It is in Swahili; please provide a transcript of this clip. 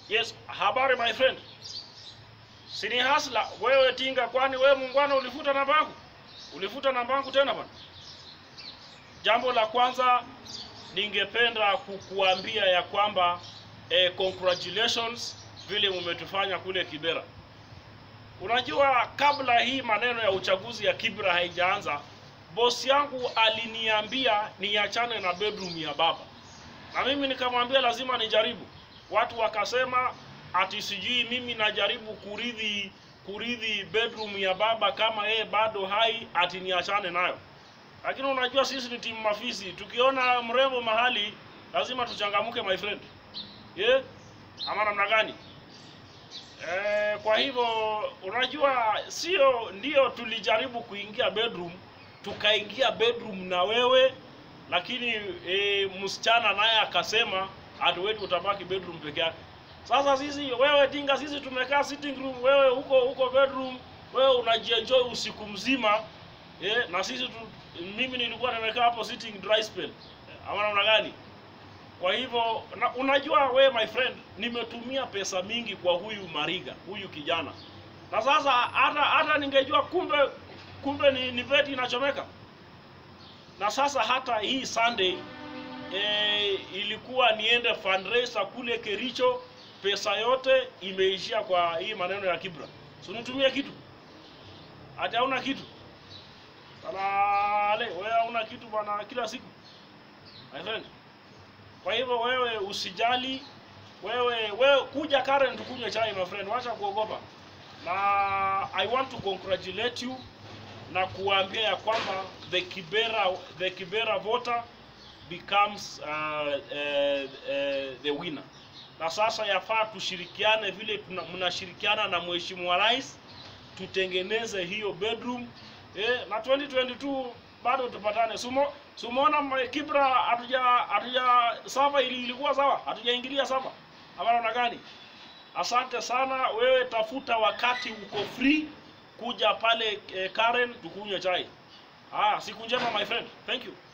Yes, habari my friend. Sini hasla wewe tinga, kwani wewe muungwana ulifuta namba yangu? Ulifuta namba yangu tena bwana? Jambo la kwanza ningependa kukuambia ya kwamba eh, congratulations vile umetufanya kule Kibera. Unajua, kabla hii maneno ya uchaguzi ya Kibra haijaanza, bosi yangu aliniambia niachane na bedroom ya baba, na mimi nikamwambia lazima nijaribu. Watu wakasema ati sijui mimi najaribu kuridhi kuridhi bedroom ya baba kama yeye bado hai, ati niachane nayo. Lakini unajua sisi ni timu mafisi, tukiona mrembo mahali lazima tuchangamuke my friend, yeah? Ama namna gani? Eh, kwa hivyo unajua, sio ndio, tulijaribu kuingia bedroom, tukaingia bedroom na wewe, lakini eh, msichana naye akasema hatuwezi utabaki bedroom peke yake. Sasa sisi wewe tinga, sisi tumekaa sitting room, wewe huko huko bedroom, wewe unajienjoy usiku mzima eh, na sisi tu, mimi nilikuwa nimekaa hapo sitting dry spell, ama namna gani? Kwa hivyo na, unajua we my friend, nimetumia pesa mingi kwa huyu Mariga, huyu kijana, na sasa hata hata ningejua kumbe kumbe ni, ni beti inachomeka. Na sasa hata hii Sunday e, ilikuwa niende fundraiser kule Kericho, pesa yote imeishia kwa hii maneno ya Kibra. So nitumie kitu hata hauna kitu salale, wewe hauna kitu bwana, kila siku my friend. Kwa hivyo wewe usijali, wewe wewe kuja Karen tukunywe chai my friend, wacha kuogopa. Na I want to congratulate you na kuambia ya kwamba the Kibera the Kibera voter becomes uh, uh, uh, the winner. Na sasa yafaa tushirikiane vile tuna- mnashirikiana na Mheshimiwa Rais tutengeneze hiyo bedroom eh, na 2022 bado tupatane. Sumo sumoona ma- Kibra hatuja hatuja sava ili ilikuwa sawa, hatujaingilia sava ama namna gani? Asante sana wewe, tafuta wakati uko free kuja pale eh, Karen tukunywe chai. Ah, siku njema my friend. Thank you.